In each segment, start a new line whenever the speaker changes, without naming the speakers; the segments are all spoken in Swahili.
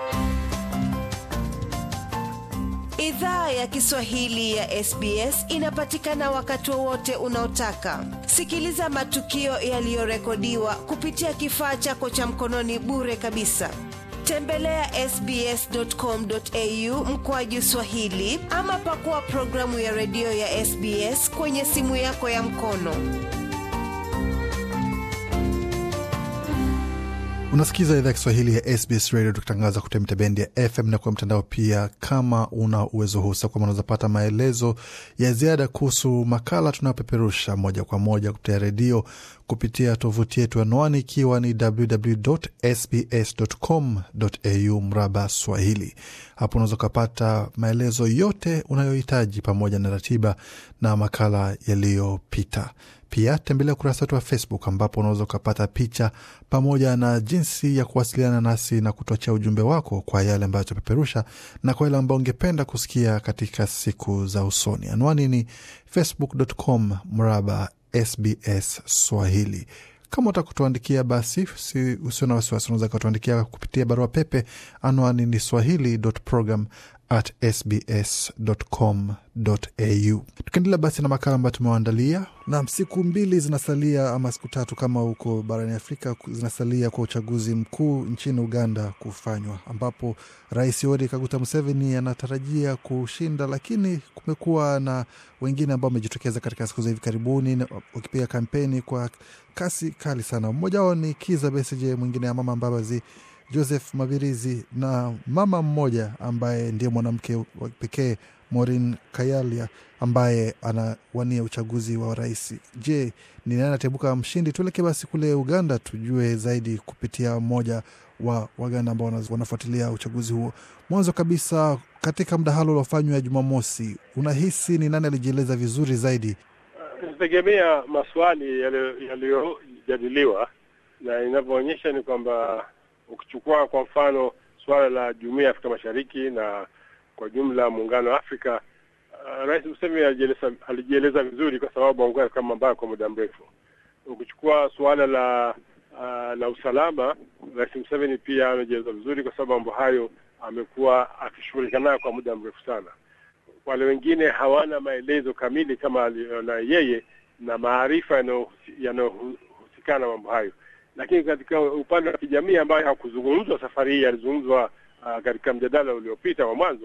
Idhaa ya Kiswahili ya SBS inapatikana wakati wowote unaotaka. Sikiliza matukio yaliyorekodiwa kupitia kifaa chako cha mkononi bure kabisa. Tembelea ya sbs.com.au mkoaju Swahili ama pakua programu ya redio ya SBS kwenye simu yako ya mkono.
Unasikiza idhaa ya Kiswahili ya SBS Radio tukitangaza kupitia mitabendi ya FM na kwa mtandao pia. Kama una uwezo huu kwamba unaweza pata maelezo ya ziada kuhusu makala tunayopeperusha moja kwa moja kupitia redio kupitia tovuti yetu, anwani ikiwa ni www.sbs.com.au mraba Swahili. Hapo unaweza ukapata maelezo yote unayohitaji pamoja na ratiba na makala yaliyopita. Pia tembelea ukurasa wetu wa Facebook ambapo unaweza ukapata picha pamoja na jinsi ya kuwasiliana nasi na kutuachia ujumbe wako kwa yale ambayo tunapeperusha na kwa yale ambayo ungependa kusikia katika siku za usoni. Anwani ni facebook.com mraba SBS Swahili. Kama utakutuandikia basi si, usio na wasiwasi, unaweza kutuandikia kupitia barua pepe. Anwani ni swahili.program at sbs.com.au. Tukiendelea basi na makala ambayo tumewaandalia, nam siku mbili zinasalia ama siku tatu kama huko barani Afrika zinasalia kwa uchaguzi mkuu nchini Uganda kufanywa, ambapo Rais Yoweri Kaguta Museveni anatarajia kushinda, lakini kumekuwa na wengine ambao wamejitokeza katika siku za hivi karibuni wakipiga kampeni kwa kasi kali sana. Mmoja wao ni Kiza Besigye, mwingine ya Mama Mbabazi Joseph Mabirizi na mama mmoja ambaye ndiye mwanamke wa pekee Maureen Kayalia ambaye anawania uchaguzi wa rais. Je, ni nani ataibuka mshindi? Tuelekee basi kule Uganda tujue zaidi kupitia mmoja wa Waganda ambao wanafuatilia uchaguzi huo. Mwanzo kabisa, katika mdahalo uliofanywa ya Jumamosi, unahisi ni nani alijieleza vizuri zaidi?
Inategemea maswali yaliyojadiliwa, na inavyoonyesha ni kwamba ukichukua kwa mfano suala la jumuiya ya Afrika Mashariki na kwa jumla muungano wa Afrika, uh, Rais Museveni alijieleza, alijieleza vizuri kwa sababu aungana katika mambo kwa muda mrefu. Ukichukua suala la uh, la usalama, Rais Museveni pia amejieleza vizuri kwa sababu mambo hayo amekuwa akishughulika nayo kwa muda mrefu sana. Wale wengine hawana maelezo kamili kama na yeye na maarifa yanayohusikana mambo hayo lakini katika upande wa kijamii ambayo hakuzungumzwa safari hii, yalizungumzwa uh, katika mjadala uliopita wa mwanzo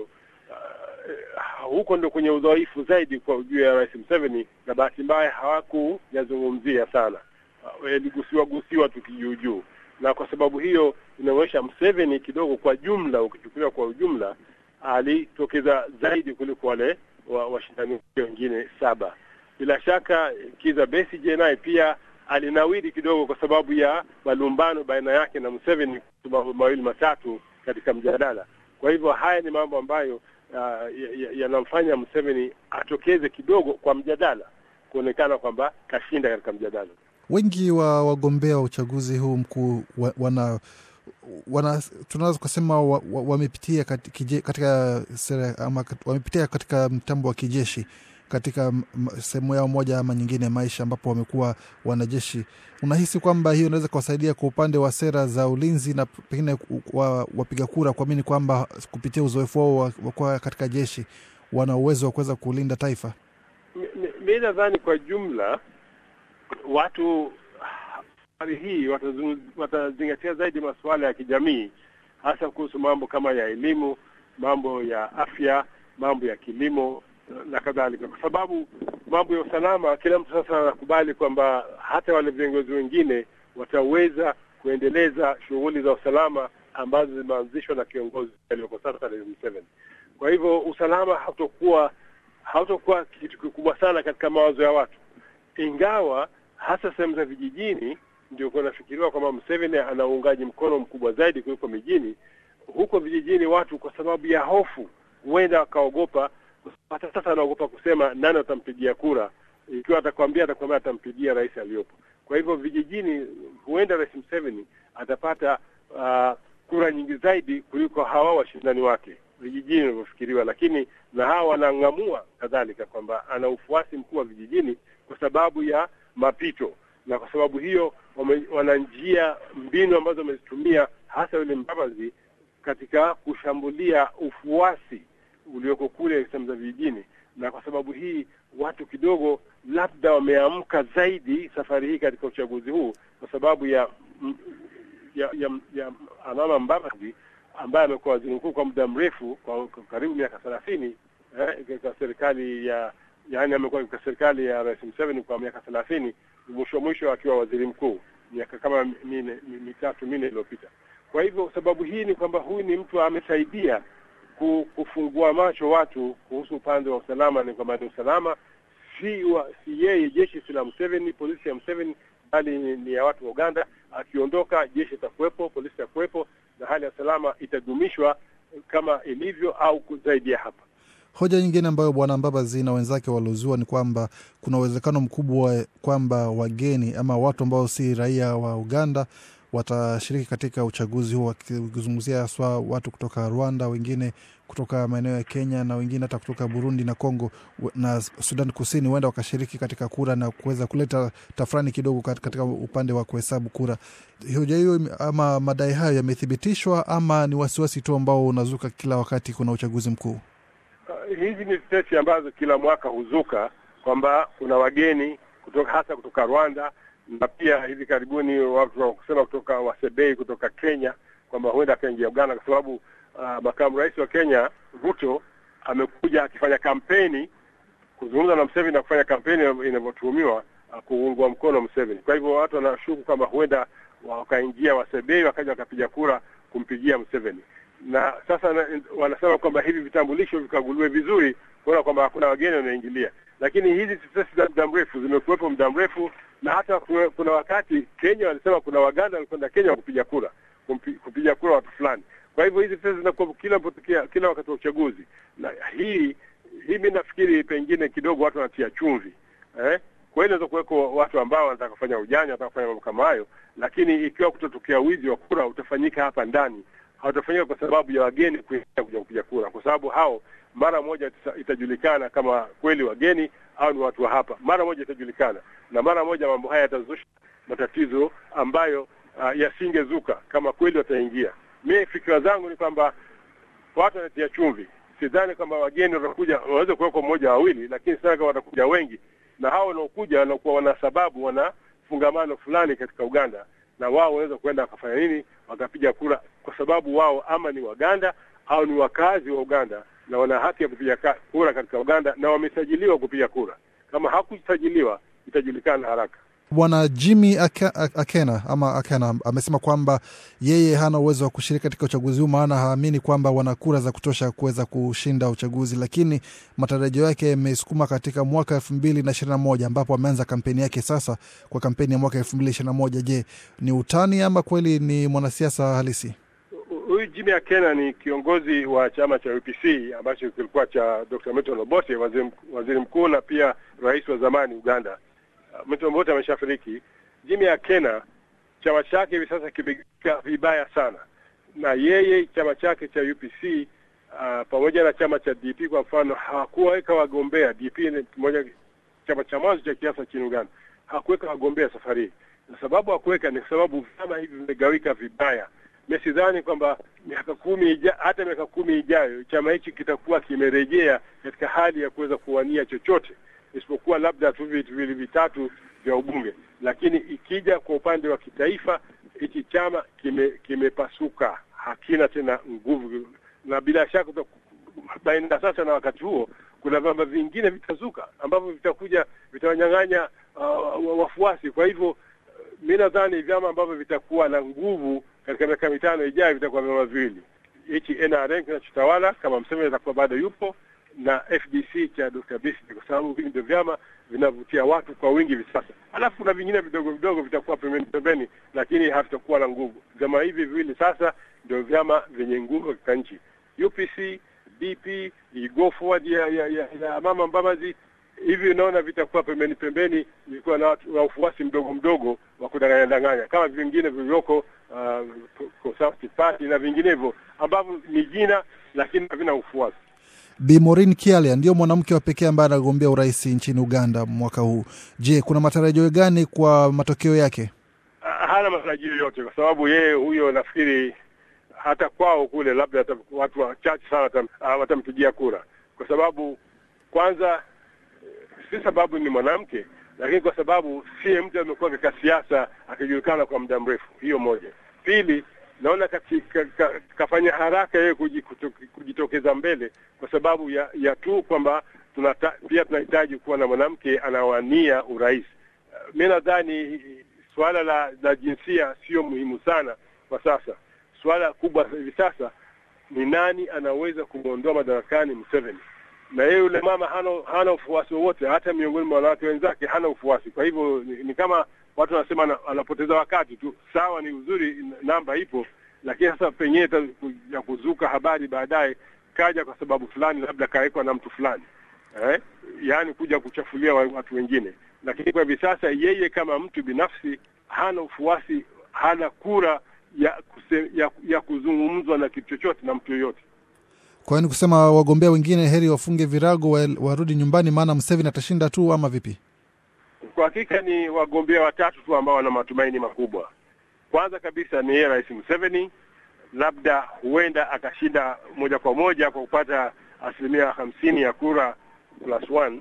uh, huko ndo kwenye udhaifu zaidi kwa juu ya Rais Museveni, na bahati mbaya hawakuyazungumzia sana, yaligusiwa uh, gusiwa tu kijuujuu, na kwa sababu hiyo inaonyesha Museveni kidogo, kwa jumla, ukichukuliwa kwa ujumla, alitokeza zaidi kuliko wale washindani wa wengine saba. Bila shaka Kiza Besigye naye pia alinawiri kidogo kwa sababu ya malumbano baina yake na Museveni, mambo mawili matatu katika mjadala. Kwa hivyo haya ni mambo ambayo uh, yanamfanya ya Museveni atokeze kidogo kwa mjadala, kuonekana kwamba kashinda katika mjadala.
Wengi wa wagombea wa uchaguzi huu mkuu wa, wana wana tunaweza kusema wamepitia wa, wa katika sera ama wamepitia katika mtambo wa kijeshi katika sehemu yao moja ama nyingine ya maisha ambapo wamekuwa wanajeshi. Unahisi kwamba hiyo inaweza kuwasaidia kwa upande wa sera za ulinzi na pengine wapiga kura kuamini kwamba kupitia uzoefu wao wa kuwa katika jeshi wana uwezo wa kuweza kulinda taifa?
Mi nadhani kwa jumla watu safari hii watazingatia zaidi masuala ya kijamii, hasa kuhusu mambo kama ya elimu, mambo ya afya, mambo ya kilimo na kadhalika, kwa sababu mambo ya usalama, kila mtu sasa anakubali kwamba hata wale viongozi wengine wataweza kuendeleza shughuli za usalama ambazo zimeanzishwa na kiongozi aliyoko sasa Rais Museveni. Kwa hivyo usalama hautokuwa hautokuwa kitu kikubwa sana katika mawazo ya watu, ingawa hasa sehemu za vijijini ndio kunafikiriwa kwamba Museveni ana uungaji mkono mkubwa zaidi kuliko mijini. Huko vijijini watu kwa sababu ya hofu huenda wakaogopa hata sasa anaogopa kusema nani atampigia kura. Ikiwa atakwambia atakwambia atampigia rais aliyopo. Kwa hivyo vijijini, huenda Rais Museveni atapata uh, kura nyingi zaidi kuliko hawa washindani wake vijijini inavyofikiriwa, lakini na hawa wanang'amua kadhalika kwamba ana ufuasi mkuu wa vijijini kwa sababu ya mapito, na kwa sababu hiyo wame, wana njia mbinu ambazo wamezitumia hasa yule Mbabazi katika kushambulia ufuasi ulioko kule sehemu za vijijini, na kwa sababu hii watu kidogo labda wameamka zaidi safari hii katika uchaguzi huu kwa sababu ya ya, ya, ya Amama Mbabazi ambaye amekuwa waziri mkuu kwa muda mrefu kwa, kwa karibu miaka thelathini eh, katika serikali ya yaani amekuwa katika serikali ya Rais Museveni kwa miaka thelathini mwisho mwisho akiwa waziri mkuu miaka kama mine, mitatu minne iliyopita. Kwa hivyo sababu hii ni kwamba huyu ni mtu amesaidia kufungua macho watu kuhusu upande wa usalama, ni kwamba ni usalama si wa, si yeye jeshi si la Museveni, polisi ya Museveni, bali ni, ni ya watu wa Uganda. Akiondoka jeshi itakuwepo, polisi itakuwepo, na hali ya salama itadumishwa kama ilivyo au zaidi ya hapa.
Hoja nyingine ambayo Bwana Mbabazi na wenzake waliozua ni kwamba kuna uwezekano mkubwa kwamba wageni ama watu ambao si raia wa Uganda watashiriki katika uchaguzi huu, wakizungumzia haswa watu kutoka Rwanda, wengine kutoka maeneo ya Kenya na wengine hata kutoka Burundi na Kongo na Sudan Kusini, huenda wakashiriki katika kura na kuweza kuleta tafrani kidogo katika upande wa kuhesabu kura. Hoja hiyo ama madai hayo yamethibitishwa ama ni wasiwasi tu ambao unazuka kila wakati kuna uchaguzi mkuu?
Uh, hizi ni tetesi ambazo kila mwaka huzuka kwamba kuna wageni kutoka hasa kutoka Rwanda na pia hivi karibuni watu wa kusema kutoka Wasebei kutoka Kenya kwamba huenda akaingia Uganda kwa sababu uh, makamu rais wa Kenya Ruto amekuja akifanya kampeni kuzungumza na Museveni na kufanya kampeni inavyotuhumiwa uh, kuungwa mkono Museveni. Kwa hivyo watu wanashuku kwamba huenda wakaingia Wasebei wakaja wakapiga kura kumpigia Museveni, na sasa na, wanasema kwamba hivi vitambulisho vikaguliwe vizuri kuona kwamba hakuna wageni wanaoingilia, lakini hizi tetesi za muda mrefu zimekuwepo muda mrefu na hata kuna wakati Kenya walisema kuna Waganda walikwenda Kenya kupiga kura kupiga kura watu fulani. Kwa hivyo hizi pesa zinakuwa kila potokea kila wakati wa uchaguzi, na hii hii mi nafikiri pengine kidogo watu wanatia chumvi eh? Kwa hiyo inaweza kuweko watu ambao wanataka kufanya ujanja, wanataka kufanya mambo kama hayo, lakini ikiwa kutotokea wizi wa kura utafanyika hapa ndani, hautafanyika kwa sababu ya wageni kuingia kuja kupiga kura, kwa sababu hao mara moja itajulikana kama kweli wageni au ni watu wa hapa. Mara moja itajulikana, na mara moja mambo haya yatazusha matatizo ambayo uh, yasingezuka kama kweli wataingia. Mimi fikira zangu ni kwamba watu wanatia chumvi. Sidhani kwamba wageni watakuja, waweze kuwekwa mmoja wawili, lakini sidhani kama watakuja wengi, na hao wanaokuja wanakuwa wana sababu, wana fungamano fulani katika Uganda, na wao wanaweza kuenda wakafanya nini, wakapiga kura, kwa sababu wao ama ni Waganda au ni wakazi wa Uganda na wana haki ya kupiga kura katika Uganda na wamesajiliwa kupiga kura. Kama hakusajiliwa itajulikana haraka.
Bwana Jimmy Akena ama Akena amesema kwamba yeye hana uwezo wa kushiriki katika uchaguzi huu, maana haamini kwamba wana kura za kutosha kuweza kushinda uchaguzi, lakini matarajio yake yamesukuma katika mwaka elfu mbili na ishirini na moja ambapo ameanza kampeni yake sasa kwa kampeni ya mwaka elfu mbili ishirini na moja. Je, ni utani ama kweli ni mwanasiasa halisi?
Huyu Jimmy Akena ni kiongozi wa chama cha UPC ambacho kilikuwa cha Dr. Milton Obote, waziri, waziri mkuu na pia rais wa zamani Uganda. Uh, Milton Obote ameshafariki. Jimmy Akena chama chake hivi sasa kimegika vibaya sana, na yeye chama chake cha UPC uh, pamoja na chama cha DP kwa mfano hakuweka wagombea. DP ni moja chama cha mwanzo cha kiasa nchini Uganda, hakuweka wagombea safari hii, na sababu hakuweka ni sababu vyama hivi vimegawika vibaya Mesidhani kwamba miaka kumi ija, hata miaka kumi ijayo chama hichi kitakuwa kimerejea katika hali ya kuweza kuwania chochote isipokuwa labda tu vitu viwili vitatu vya ubunge, lakini ikija kwa upande wa kitaifa hichi chama kime kimepasuka, hakina tena nguvu, na bila shaka baina sasa na wakati huo kuna vyama vingine vitazuka ambavyo vitakuja vitawanyang'anya uh, wafuasi. Kwa hivyo mi nadhani vyama ambavyo vitakuwa na nguvu katika miaka mitano ijayo vitakuwa vyama viwili, hichi NRM kinachotawala kama Museveni atakuwa bado yupo na FDC cha Dr. Besigye, kwa sababu hivi ndio vyama vinavutia watu kwa wingi hivi sasa. Alafu kuna vingine vidogo vidogo vitakuwa pembeni pembeni, lakini havitakuwa na nguvu. Vyama hivi viwili sasa ndio vyama vyenye nguvu katika nchi. UPC, DP, Go Forward ya, ya, ya, ya Mama Mbabazi hivi unaona vitakuwa pembeni pembeni, vilikuwa na watu wa ufuasi mdogo mdogo wa kudanganya danganya kama vingine vilivyoko uh, Conservative Party na vinginevyo ambavyo ni jina lakini havina ufuasi.
Bi Maureen Kialia ndio mwanamke wa pekee ambaye anagombea urais nchini Uganda mwaka huu. Je, kuna matarajio gani kwa matokeo yake?
Hana matarajio yote, kwa sababu yeye huyo nafikiri hata kwao kule labda hata watu wachache sana watam, uh, watampigia kura, kwa sababu kwanza si sababu ni mwanamke, lakini kwa sababu si mtu amekuwa katika siasa akijulikana kwa muda mrefu. Hiyo moja. Pili, naona kati, ka, ka, kafanya haraka yeye kujitokeza mbele kwa sababu ya, ya tu kwamba tunata, pia tunahitaji kuwa na mwanamke anawania urais. Uh, mi nadhani suala la, la jinsia sio muhimu sana kwa sasa. Suala kubwa hivi sasa ni nani anaweza kumwondoa madarakani Museveni, na yeye yule mama hana hana ufuasi wowote, hata miongoni mwa wanawake wenzake hana ufuasi. Kwa hivyo ni, ni kama watu wanasema anapoteza wakati tu. Sawa, ni uzuri, namba ipo, lakini sasa penyewe ya kuzuka habari baadaye kaja kwa sababu fulani, labda kawekwa na mtu fulani eh? Yaani kuja kuchafulia watu wengine, lakini kwa hivi sasa yeye kama mtu binafsi hana ufuasi, hana kura ya, kuse, ya, ya kuzungumzwa na kitu chochote na mtu yoyote.
Kwa hiyo ni kusema wagombea wengine heri wafunge virago warudi nyumbani, maana Museveni atashinda tu, ama vipi?
Kwa hakika ni wagombea watatu tu ambao wana matumaini makubwa. Kwanza kabisa ni yeye Rais Museveni, labda huenda akashinda moja kwa moja kwa kupata asilimia hamsini ya kura plus one,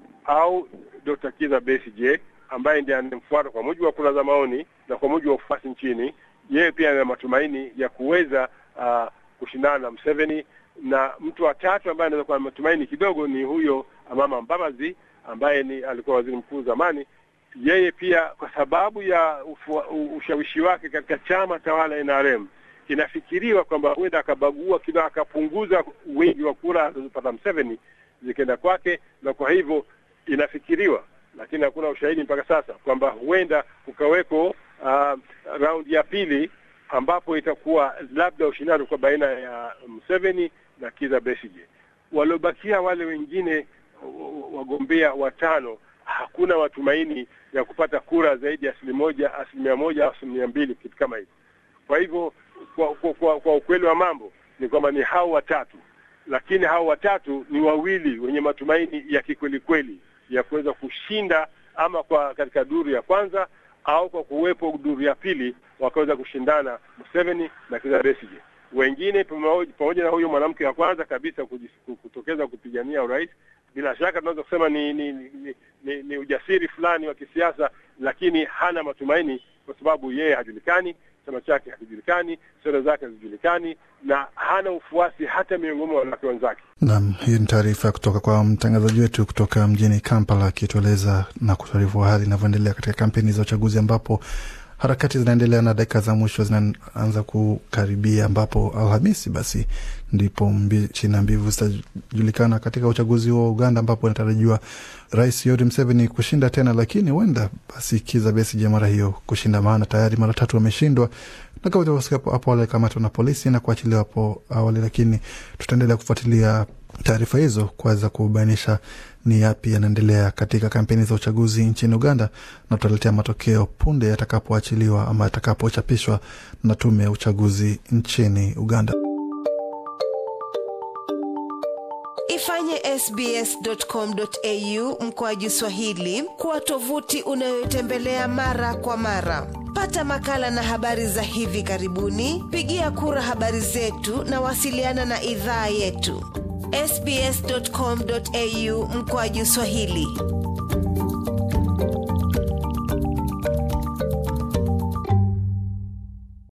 au Dr. Kiza Besigye ambaye ndiye anemfuata kwa mujibu wa kura za maoni na kwa mujibu wa ufuasi nchini. Yeye pia ana matumaini ya kuweza uh, kushindana na Museveni, na mtu wa tatu ambaye anaweza kuwa na matumaini kidogo ni huyo Amama Mbabazi ambaye ni alikuwa waziri mkuu zamani. Yeye pia kwa sababu ya ufu, ushawishi wake katika chama tawala NRM, inafikiriwa kwamba huenda akabagua kidogo, akapunguza wingi wa kura alizopata Museveni zikaenda kwake, na kwa hivyo inafikiriwa, lakini hakuna ushahidi mpaka sasa kwamba huenda kukaweko uh, raundi ya pili ambapo itakuwa labda ushindani kwa baina ya Museveni na Kiza Besigye. Waliobakia wale wengine wagombea watano, hakuna matumaini ya kupata kura zaidi ya asilimia moja, asilimia moja au asilimia mbili, kitu kama hivyo. Kwa hivyo kwa, kwa, kwa, kwa ukweli wa mambo ni kwamba ni hao watatu, lakini hao watatu ni wawili wenye matumaini ya kikweli kweli ya kuweza kushinda ama kwa katika duru ya kwanza au kwa kuwepo duru ya pili wakaweza kushindana Museveni na Kizza Besigye. Wengine pamoja na huyo mwanamke wa kwanza kabisa kutokeza kupigania urais, bila shaka tunaweza kusema ni ni, ni, ni ni ujasiri fulani wa kisiasa, lakini hana matumaini kwa sababu yeye hajulikani, chama chake hakijulikani, sera zake hazijulikani, na hana ufuasi hata miongoni mwa wanawake wenzake.
Naam, hii ni taarifa kutoka kwa mtangazaji wetu kutoka mjini Kampala akitueleza na kutuarifu hali inavyoendelea katika kampeni za uchaguzi ambapo harakati zinaendelea na dakika za mwisho zinaanza kukaribia, ambapo Alhamisi basi ndipo mbichi na mbivu zitajulikana katika uchaguzi wa Uganda, ambapo inatarajiwa Rais Yoweri Museveni kushinda tena, lakini huenda basi Kizza Besigye mara hiyo kushinda, maana tayari mara tatu wameshindwa na kama tulivyosikia hapo awali kamatwa na polisi na kuachiliwa hapo awali, lakini tutaendelea kufuatilia taarifa hizo kuweza kubainisha ni yapi yanaendelea katika kampeni za uchaguzi nchini Uganda, na tutaletea matokeo punde yatakapoachiliwa ama yatakapochapishwa na tume ya uchaguzi nchini Uganda.
Ifanye sbs.com.au mkoaji Swahili kuwa tovuti unayotembelea mara kwa mara. Pata makala na habari za hivi karibuni, pigia kura habari zetu na wasiliana na idhaa yetu sbs.com.au mkoaji Swahili.